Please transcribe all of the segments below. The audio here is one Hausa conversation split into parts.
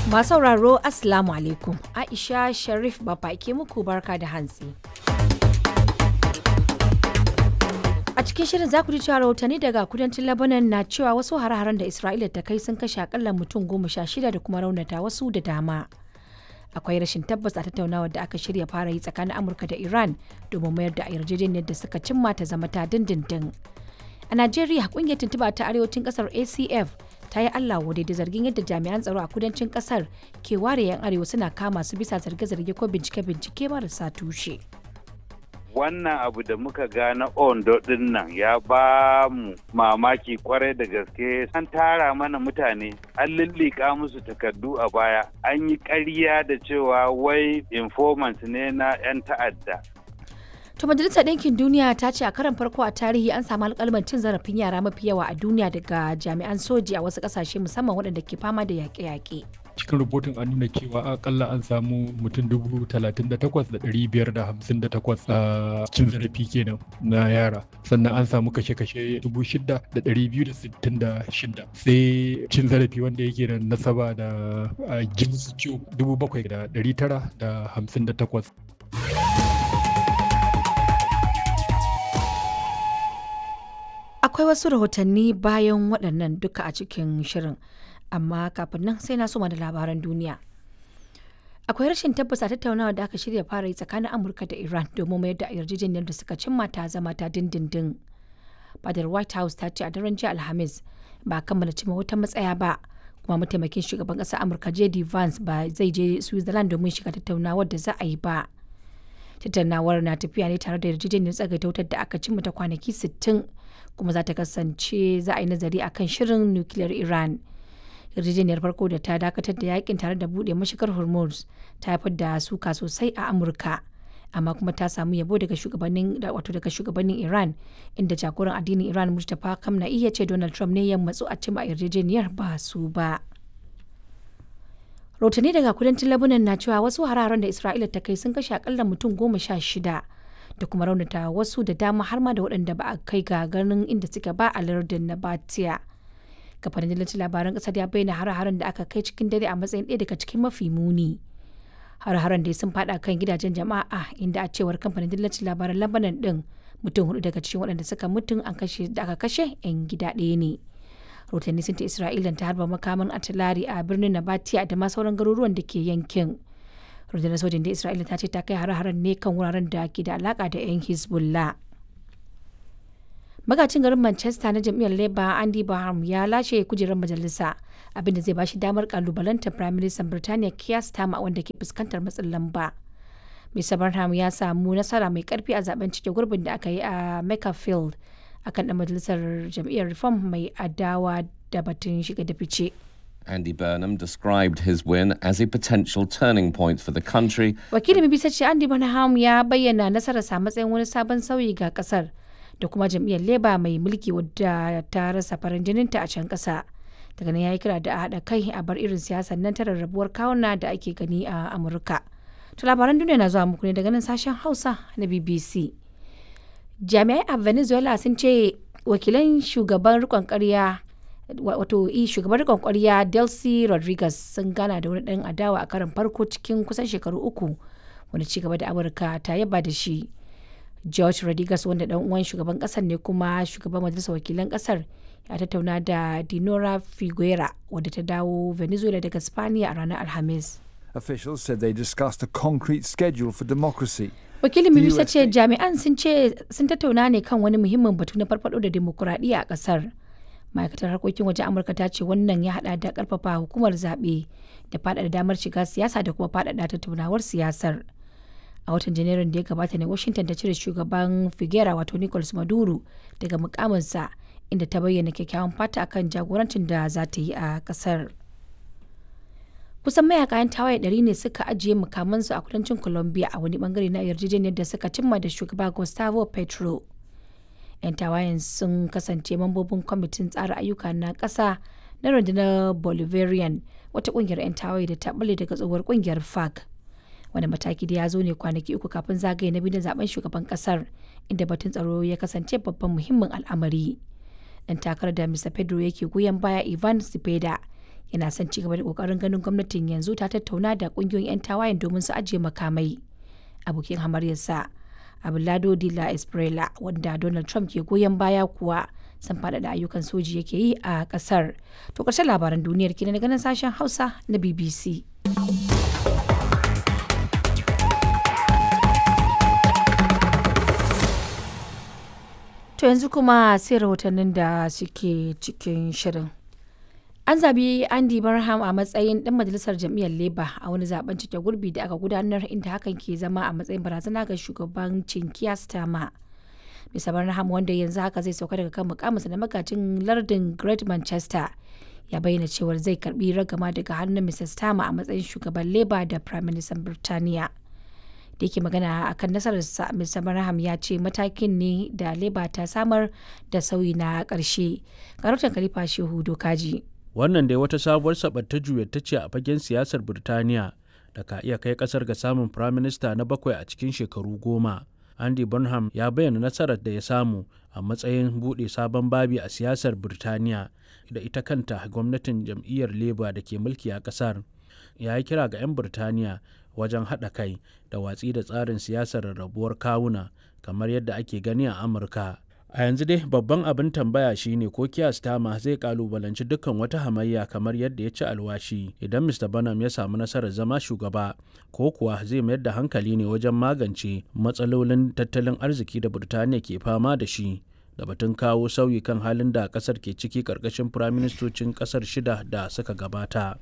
Masu sauraro Assalamu alaikum. Aisha Sharif Baba ke muku barka da hantsi. A cikin shirin za ku ji cewa rahotanni daga kudancin Lebanon na cewa wasu hare-haren da Isra'ila ta kai sun kashe akalla mutum goma sha shida da kuma raunata wasu da dama. Akwai rashin tabbas a tattaunawar da aka shirya fara yi tsakanin Amurka da Iran domin mayar da yarjejeniyar da suka cimma ta zama ta dindindin. A Najeriya kungiyar tuntuba ta arewacin kasar ACF ta yi Allah wadai da zargin yadda jami'an tsaro a kudancin kasar ke ware 'yan arewa suna kama su bisa zarge-zarge ko bincike-bincike marasa tushe. wannan abu da muka ga na ondo din nan ya ba mu mamaki kwarai da gaske an tara mana mutane an lullika musu takardu a baya an yi ƙarya da cewa wai informant ne na 'yan ta'adda To Majalisar Ɗinkin Duniya ta ce a karan farko a tarihi an samu alƙalman cin zarafin yara mafi yawa a duniya daga jami'an soji a wasu ƙasashe musamman waɗanda ke fama da yaƙe-yaƙe. cikin rahoton an nuna cewa akalla an samu mutum dubu talatin da takwas da ɗari biyar da hamsin da takwas a cin zarafi kenan na yara sannan an samu kashe-kashe dubu shida da ɗari biyu da sittin da shida sai cin zarafi wanda yake da nasaba da jinsu ciwo dubu bakwai da ɗari tara da hamsin da takwas Akwai wasu rahotanni bayan waɗannan duka a cikin shirin. amma kafin nan sai na soma da labaran duniya. Akwai rashin tabbas a tattaunawa da aka shirya fara yi tsakanin Amurka da Iran domin mayar da yarjejeniyar da suka cimma ta zama ta dindindin. Fadar White House ta ce a daren jiya Alhamis ba kammala cimma wata matsaya ba kuma mataimakin shugaban ƙasar Amurka JD Vance ba zai je Switzerland domin shiga tattaunawar da za a yi ba. Tattaunawar na tafiya ne tare da yarjejeniyar tsagaita wutar da aka cimma ta kwanaki 60 kuma za ta kasance za a yi nazari akan shirin nukiliyar Iran. yarjejeniyar farko da ta dakatar da yakin tare da bude mashigar hormuz ta haifar da suka sosai a amurka amma kuma ta samu yabo daga shugabannin wato daga shugabannin iran inda jagoran addinin iran mustapha kamna iya ce donald trump ne ya matsu a cima yarjejeniyar ba su ba rahotanni daga kudancin labunan na cewa wasu hararen da isra'ila ta kai sun kashe akalla mutum goma sha shida da kuma raunata wasu da dama har ma da waɗanda ba a kai ga ganin inda suke ba a lardin na batiya kafanin dillancin labaran kasar ya bayyana har-haren da aka kai cikin dare a matsayin ɗaya daga cikin mafi muni har-haren da sun fada kan gidajen jama'a inda a cewar kamfanin dillancin labaran labanan din mutum hudu daga cikin waɗanda suka mutum an kashe da aka kashe 'yan gida ɗaya ne rahotanni sun ta isra'ila ta harba makaman atilari a birnin nabatiya da ma sauran garuruwan da ke yankin rundunar sojin da isra'ila ta ce ta kai har-haren ne kan wuraren da ke da alaka da 'yan hezbollah magacin garin manchester na jam'iyyar labour andy baham ya lashe kujerar majalisa abinda zai bashi damar kalubalantar prime minister birtaniya keir starmer wanda ke fuskantar matsin lamba mr barham ya samu nasara mai karfi a zaben cike gurbin da aka yi a makerfield akan dan majalisar jam'iyyar reform mai adawa da batun shiga da fice Andy Burnham described his win as a potential turning point for the country. wakilin bbc ce andy burnham ya bayyana nasararsa matsayin wani sabon sauyi ga kasar da kuma jam'iyyar leba mai mulki wadda ta rasa farin jininta a can ƙasa daga nan ya yi kira da a haɗa kai a bar irin siyasar nan ta rarrabuwar kawuna da ake gani a amurka to labaran duniya na zuwa muku ne daga nan sashen hausa na bbc jami'ai a venezuela sun ce wakilan shugaban rikon ƙarya wato shugaban rikon ƙwarya delcy rodriguez sun gana da wani ɗan adawa a karin farko cikin kusan shekaru uku wani cigaba da amurka ta yaba da shi George Rodriguez wanda dan uwan shugaban kasar ne kuma shugaban majalisar wakilan kasar ya tattauna da Dinora Figuera wadda ta dawo Venezuela daga Spaniya a ranar Alhamis. Officials said they discussed a concrete schedule for democracy. Wakilin BBC ce jami'an sun ce sun tattauna ne kan wani muhimmin batu na farfado da demokuraɗiyya a kasar. Ma'aikatar harkokin wajen Amurka ta ce wannan ya hada da karfafa hukumar zaɓe da faɗaɗa damar shiga siyasa da kuma faɗaɗa tattaunawar siyasar. a watan janairun da ya gabata ne washington ta cire shugaban figuera wato nicolas maduro daga mukaminsa inda ta bayyana kyakkyawan fata akan jagorancin da za ta yi a kasar kusan mayaka yan tawaye ɗari ne suka ajiye mukamansu a kudancin colombia a wani bangare na yarjejeniyar da suka cimma da shugaba gustavo petro yan tawayen sun kasance mambobin kwamitin tsara ayyuka na ƙasa na rundunar bolivarian wata ƙungiyar 'yan tawaye da ta balle daga tsohuwar ƙungiyar farc wani mataki da ya zo ne kwanaki uku kafin zagaye na biyu na zaben shugaban kasar inda batun tsaro ya kasance babban muhimmin al'amari dan takarar da mr pedro yake goyon baya ivan sipeda yana son ci gaba da kokarin ganin gwamnatin yanzu ta tattauna da kungiyoyin 'yan tawayen domin su ajiye makamai abokin hamaryarsa abulado de la esprela wanda donald trump ke goyon baya kuwa sun faɗaɗa ayyukan soji yake yi a ƙasar to ƙarshen labaran duniyar kenan daga nan sashen hausa na bbc To yanzu kuma sai rahotannin da suke cikin shirin. An zabi Andy Barham a matsayin ɗan majalisar jam'iyyar Labour a wani zaben cike gurbi da aka gudanar inda hakan ke zama a matsayin barazana ga shugabancin Keir Starmer. Mr. Barham wanda yanzu haka zai sauka daga kan mukaminsa na magajin lardin Great Manchester ya bayyana cewar zai karbi ragama daga hannun Mr. Starmer a matsayin shugaban Labour da Prime Minister Birtaniya. da yake magana akan nasararsa Mr. Barham ya ce matakin ne da Labour ta samar da sauyi na ƙarshe. Karautar Khalifa Shehu Dokaji. Wannan dai wata sabuwar sabatta ta ce a fagen siyasar Birtaniya da ka iya kai kasar ga samun firaminista na bakwai a cikin shekaru goma. Andy Burnham ya bayyana nasarar da ya samu a matsayin buɗe sabon babi a siyasar Birtaniya da ita kanta gwamnatin jam'iyyar Labour da ke mulki a ƙasar. Ya yi kira ga 'yan Birtaniya wajen haɗa kai da watsi da tsarin siyasar rarrabuwar kawuna kamar yadda ake gani a amurka a yanzu dai babban abin tambaya shine ko kiya stama zai kalubalanci dukkan wata hamayya kamar yadda ya ci alwashi idan mr banham ya samu nasarar zama shugaba ko kuwa zai mayar da hankali ne wajen magance matsalolin tattalin arziki da burtaniya ke fama da shi da batun kawo sauyi kan halin da kasar ke ciki karkashin firaministocin kasar shida da suka gabata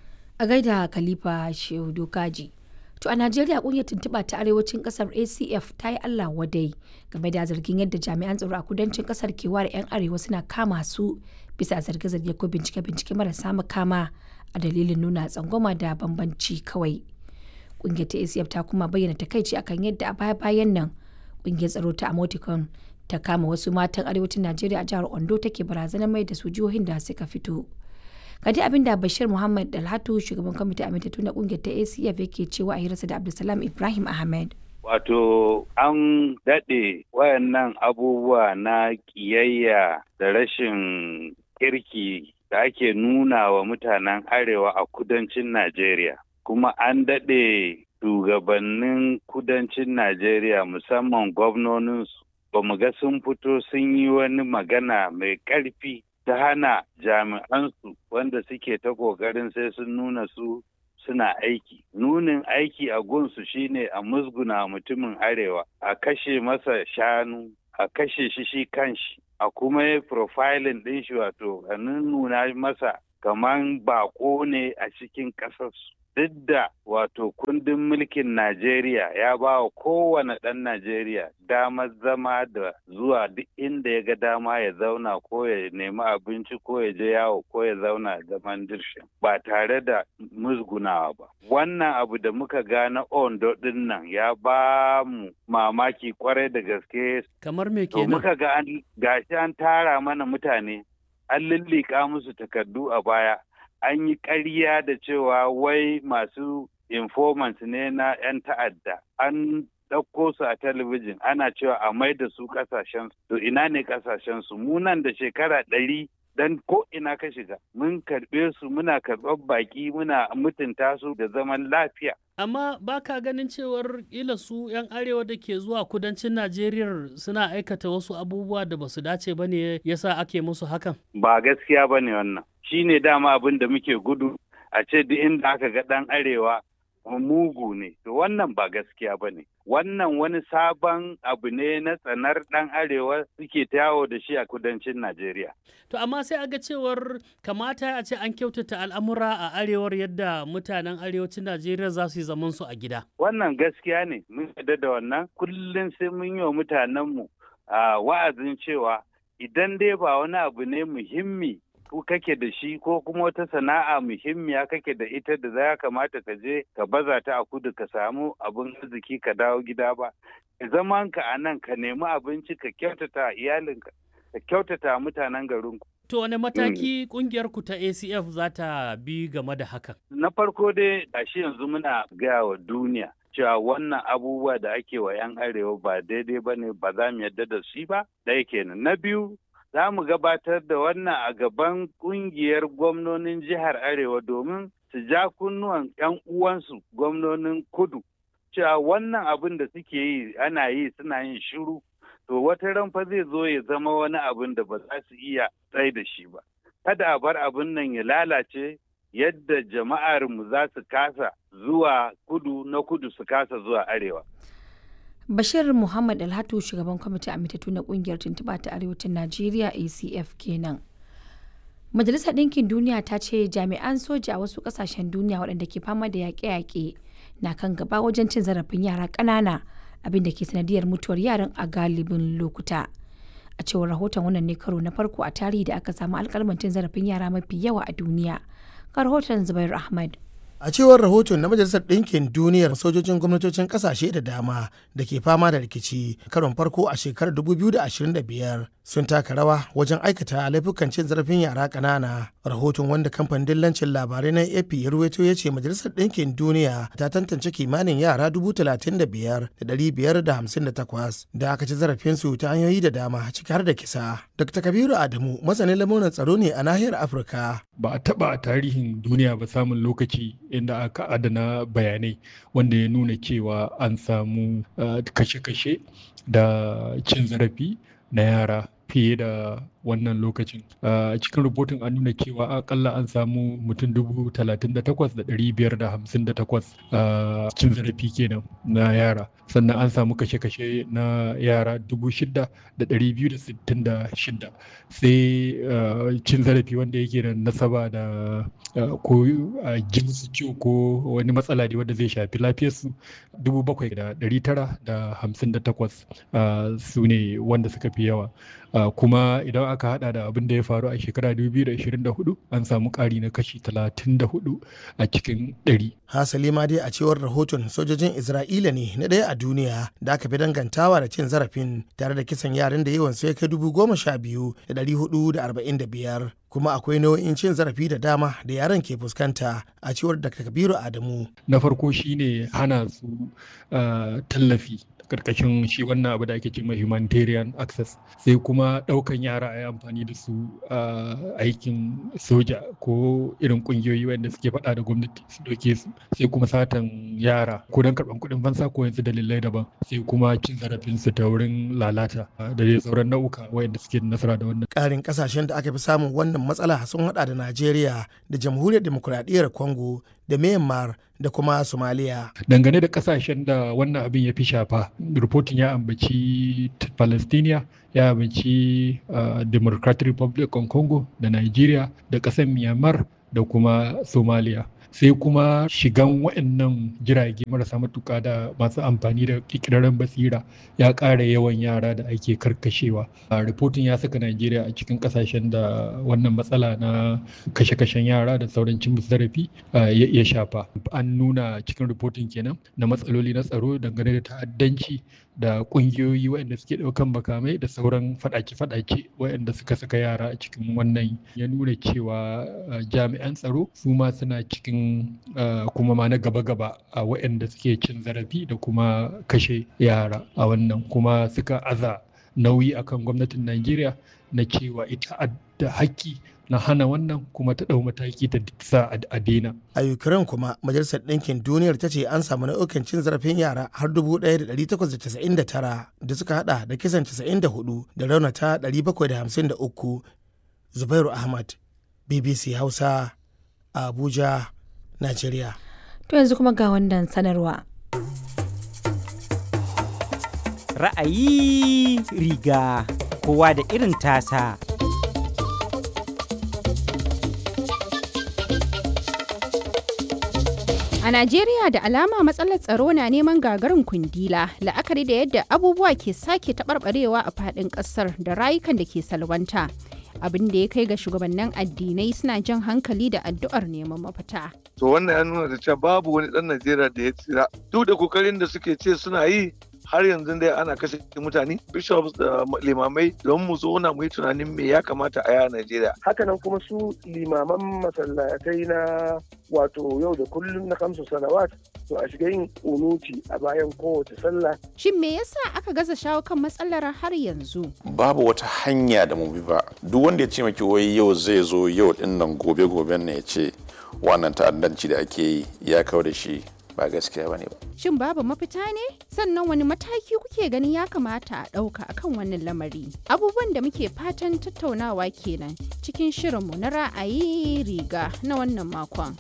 A gaida Khalifa Shehu Dokaji. To a Najeriya kungiyar tuntuɓa ta arewacin ƙasar ACF ta yi Allah wadai game da zargin yadda jami'an tsaro a kudancin ƙasar ke ware 'yan arewa suna kama su bisa zarge-zarge ko bincike-bincike marasa makama a dalilin nuna tsangwama da bambanci kawai. Kungiyar ta ACF ta kuma bayyana takaici akan yadda a baya-bayan nan kungiyar tsaro ta Amoticon ta kama wasu matan arewacin Najeriya a jihar Ondo take barazanar mai da su jihohin da suka fito. Gadi abin da Bashir Muhammad Dalhatu shugaban kwamitin amintattu na kungiyar ta ACF yake cewa a hirarsa da Abdulsalam Ibrahim Ahmed. Wato an daɗe wayannan abubuwa na ƙiyayya da rashin kirki da ake nuna wa mutanen arewa a kudancin Najeriya. Kuma an daɗe shugabannin kudancin Najeriya musamman gwamnoninsu ba mu ga sun fito sun yi wani magana mai ƙarfi ta hana jami'ansu wanda suke ta ƙoƙarin sai sun nuna su suna aiki. Nunin aiki a gunsu shine a musguna mutumin arewa, a kashe masa shanu, a kashe shi shi kanshi, a kuma yi profiling ɗin shi wato a nuna masa kaman bako ne a cikin ƙasarsu. Duk da wato kundin mulkin Najeriya ya ba wa kowane ɗan Najeriya damar zama da zuwa duk inda ya ga dama ya zauna ko ya nemi abinci ko ya je yawo ko ya zauna zaman dirshin ba tare da musgunawa ba. Wannan abu da muka ga na Ondo ɗin nan ya ba mu mamaki kwarai da gaske. Kamar me To kenan? muka ga an gashi an tara mana mutane an lullika musu takardu a baya an yi ƙarya da cewa wai masu informants ne na 'yan ta'adda an ɗauko su a talabijin ana cewa a mai da su ƙasashen to ina ne ƙasashen su mu nan da shekara ɗari dan ko ina ka shiga mun karɓe su muna karɓar baƙi muna mutunta su da zaman lafiya Amma ba ka ganin cewar ila su 'yan arewa da ke zuwa kudancin Najeriya suna aikata wasu abubuwa da basu dace ba ne yasa ake musu hakan? ba gaskiya ba ne wannan shi ne dama abin da muke gudu a ce duk inda aka ga ɗan arewa mugu ne to wannan ba gaskiya ba ne wannan wani sabon abu ne na tsanar ɗan arewa suke ta yawo da shi a kudancin najeriya To amma sai aga cewar kamata a ce an kyautata al'amura a arewar yadda mutanen arewacin Najeriya za su yi zaman su a gida. wannan gaskiya ne mun yarda da wannan kullum sai mun yi wa mutanenmu a wa'azin cewa idan dai ba wani abu ne muhimmi ko kake da shi ko kuma wata sana'a muhimmiya kake da ita da za kamata ka je ka baza ta a kudu ka samu abin arziki ka dawo gida ba zaman ka a nan ka nemi abinci ka kyautata iyalinka ka kyautata mutanen garinku To wane mataki kungiyar ku ta ACF za ta bi game da hakan? na farko dai gashi yanzu muna gaya wa duniya cewa wannan abubuwa da ake wa 'yan arewa ba daidai ba ne ba za mu yarda da shi ba ɗaya kenan na biyu za mu gabatar da wannan a gaban kungiyar gwamnonin jihar Arewa domin su ja kunnuwan 'yan uwansu gwamnonin kudu cewa wannan abin da suke yi ana yi suna yin shiru to wata ran fa zai zo ya zama wani abin da ba za su iya tsai da shi ba kada a bar abin nan ya lalace yadda jama'ar mu za su kasa zuwa kudu na kudu su kasa zuwa arewa Bashir Muhammad Alhatu shugaban kwamitin amintattu na kungiyar tuntuɓa ta arewacin Najeriya ACF kenan. Majalisar Ɗinkin Duniya ta ce jami'an soja a wasu ƙasashen duniya waɗanda ke fama da yaƙe-yaƙe na kan gaba wajen cin zarafin yara ƙanana abin da ke sanadiyar mutuwar yaran a galibin lokuta. A cewar rahoton wannan ne karo na farko a tarihi da aka samu alƙalman cin zarafin yara mafi yawa a duniya. Ga rahoton Zubair Ahmad. a cewar rahoton na majalisar ɗinkin duniyar sojojin gwamnatocin ƙasashe da dama da ke fama da rikici karon farko a shekarar 2025 sun taka rawa wajen aikata laifukan cin zarafin yara ƙanana rahoton wanda kamfanin dillancin labarai na ap ya ruwaito ya ce majalisar ɗinkin duniya ta tantance kimanin yara 35,558 da aka ci zarafinsu ta hanyoyi da dama ciki har da kisa dr kabiru adamu masanin lamuran tsaro ne a nahiyar afirka ba a taba a tarihin duniya ba samun lokaci inda aka adana bayanai wanda ya nuna cewa an samu kashe-kashe da cin zarafi na yara fiye da wannan lokacin a cikin rubutun an nuna cewa akalla an samu mutum dubu talatin da takwas da ɗari biyar da hamsin da takwas a cin zarafi kenan na yara sannan an samu kashe-kashe na yara dubu shida da ɗari biyu da sittin da shida sai cin zarafi wanda yake da nasaba da ko ji musu ciwo ko wani matsala ne wanda zai shafi lafiyarsu dubu bakwai da ɗari tara da hamsin da takwas su ne wanda suka fi yawa kuma idan aka hada da abin da ya faru a shekara 2024 an samu ƙari na kashi 34 a cikin 100. Hasali ma dai a cewar rahoton sojojin Isra'ila ne na ɗaya a duniya da aka fi dangantawa da cin zarafin tare da kisan yaran da yawan sai kai dubu goma sha biyu da ɗari hudu da arba'in da biyar. Kuma akwai nau'in cin zarafi da dama da yaran ke fuskanta a cewar Dr. Kabiru Adamu. Na farko shine hana su tallafi karkashin shi wannan abu da ake cewa humanitarian access sai kuma daukan yara a yi amfani da su a aikin soja ko irin kungiyoyi wanda suke faɗa da gwamnati su doke su sai kuma satan yara ko don karɓan kuɗin fansa ko yanzu dalilai daban sai kuma cin zarafin su ta wurin lalata da dai sauran nau'uka wanda suke nasara da wannan ƙarin ƙasashen da aka fi samun wannan matsala sun haɗa da Najeriya da Jamhuriyar Demokuraɗiyyar Congo da Myanmar da kuma Somalia. Dangane da kasashen da wannan abin ya fi shafa, rufotin ya ambaci Palestiniya, ya ambaci uh, Democratic Republic of Congo da Nigeria da ƙasar Myanmar da kuma Somalia. sai kuma shigan waɗannan jirage marasa matuƙa da masu amfani da ƙirƙirarren basira ya ƙara yawan yara da ake karkashewa a ripotin ya saka najeriya a cikin ƙasashen da wannan matsala na kashe-kashen yara da sauran cin zarafi ya shafa an nuna cikin ripotin kenan na matsaloli na tsaro dangane da ta'addanci da ƙungiyoyi waɗanda suke ɗaukan makamai da sauran faɗace-faɗace waɗanda suka saka yara a cikin wannan ya nuna cewa jami'an tsaro su ma suna cikin kuma ma na gaba-gaba a waɗanda suke cin zarafi da kuma kashe yara a wannan kuma suka aza nauyi akan gwamnatin Najeriya na cewa ita da haƙƙi na hana wannan kuma ta ɗau mataki ta sa a daina. A Ukraine kuma Majalisar Ɗinkin Duniyar ta ce an samu nau'ukan cin zarafin yara har 1,899 da suka hada da kisan 94 da raunata 753. Zubairu Ahmad, BBC Hausa, Abuja, Najeriya. To yanzu kuma ga wannan sanarwa. Ra'ayi riga kowa da irin tasa. A Najeriya da alama matsalar tsaro na neman gagarin kundila la'akari da yadda abubuwa ke sake taɓarɓarewa a faɗin ƙasar da rayukan da ke salwanta. abin da ya kai ga shugabannin addinai suna jan hankali da addu'ar neman mafita. To wannan ya nuna da cewa babu wani ɗan Najeriya da ya tsira. Duk da kokarin da suke ce suna yi har yanzu dai ana kashe mutane bishops da limamai don mu zo na mu yi tunanin me ya kamata a yi a Najeriya. Hakanan kuma su limaman masallatai na wato yau da kullum na kamsu salawat to a shiga yin kunuti a bayan kowace sallah. Shin me yasa aka gaza shawo kan matsalar har yanzu? Babu wata hanya da mu bi ba. Duk wanda ya ce maki wai yau zai zo yau din nan gobe goben ne ya ce wannan ta'addanci da ake yi ya kawo da shi ba gaskiya bane ba. Shin babu mafita ne? Sannan wani mataki kuke ganin ya kamata a ɗauka akan wannan lamari? Abubuwan da muke fatan tattaunawa kenan cikin shirinmu na ra'ayi riga na wannan makon.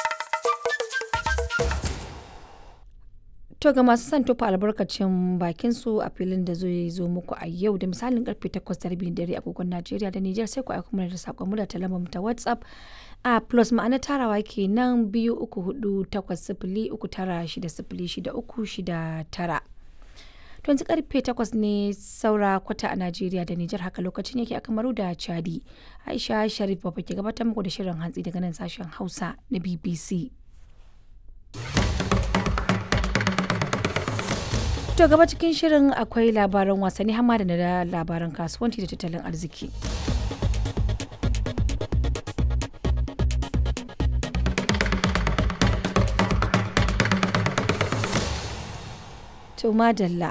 To ga masu son tofa albarkacin bakin su a filin da zai zo muku a yau da misalin karfe 8 dare agogon Najeriya da Nijar sai ku aika mana da sakon mu da talamar ta WhatsApp a plus ma'ana tarawa kenan biyu uku hudu takwas sifili uku tara shida sifili shida uku shida tara. To yanzu karfe 8 ne saura kwata a Najeriya da Nijar haka lokacin yake a Kamaru da Chadi. Aisha Sharif Baba ke gabatar muku da shirin hantsi daga nan sashen Hausa na BBC. To gaba cikin shirin akwai labaran wasanni hamma da na labaran kasuwanci da tattalin arziki. To madalla